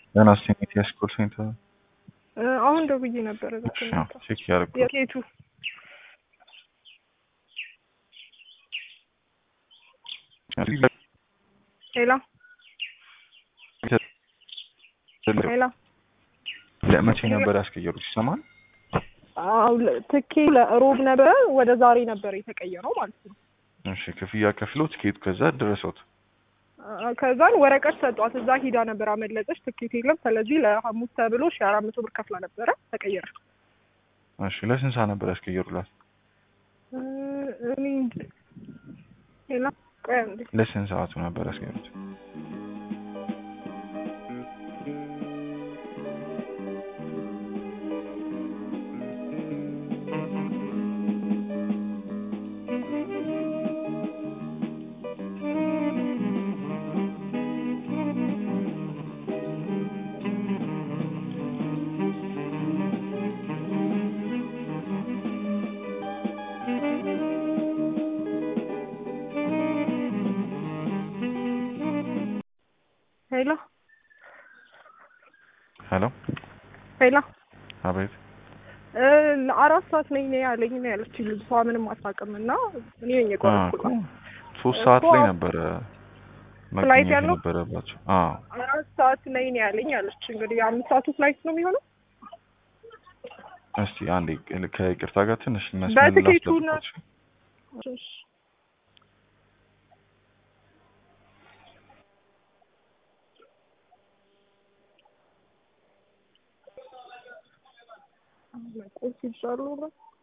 ገና ስቴት ያስኮል ሴንተር አሁን ደውዬ ነበረ። ቼክ ያደርጉ የኬቱ ሄላ ሄላ ለመቼ ነበር ያስቀየሩት? ይሰማል? አው ትኬ ለሮብ ነበረ ወደ ዛሬ ነበር የተቀየረው ማለት ነው። እሺ ክፍያ ከፍሎ ትኬቱ ከዛ ደረሰውት። ከዛን ወረቀት ሰጧት። እዛ ሂዳ ነበር አመለጠች። ትኬት የለም። ስለዚህ ለሐሙስ ተብሎ ሺ አራት መቶ ብር ከፍላ ነበረ ተቀየረ። እሺ ለስንት ሰዓት ነበር ያስቀየሩላት? እኔ ሌላ ቆይ አንዴ ለስንት ሰዓቱ ነበር ያስቀየሩት? ሄሎ ሄሎ ሄሎ አቤት ለአራት ሰዓት ነኝ ነው ያለኝ ነው ያለችኝ ልጅቷ። ምንም አታውቅም እና እኔ ነኝ የቆረጥኩላት። ሶስት ሰዓት ላይ ነበረ ፍላይት መገኘት ያለው? የነበረባቸው። አዎ አራት ሰዓት ነኝ ነው ያለኝ አለች። እንግዲህ የአምስት ሰዓቱ ፍላይት ነው የሚሆነው። እስቲ አንዴ ከይቅርታ ጋር ትንሽ መስመር በትኬቱ ነው። ላስጠብቃችሁ። እሺ። ቁርስ ይዛሉ ነው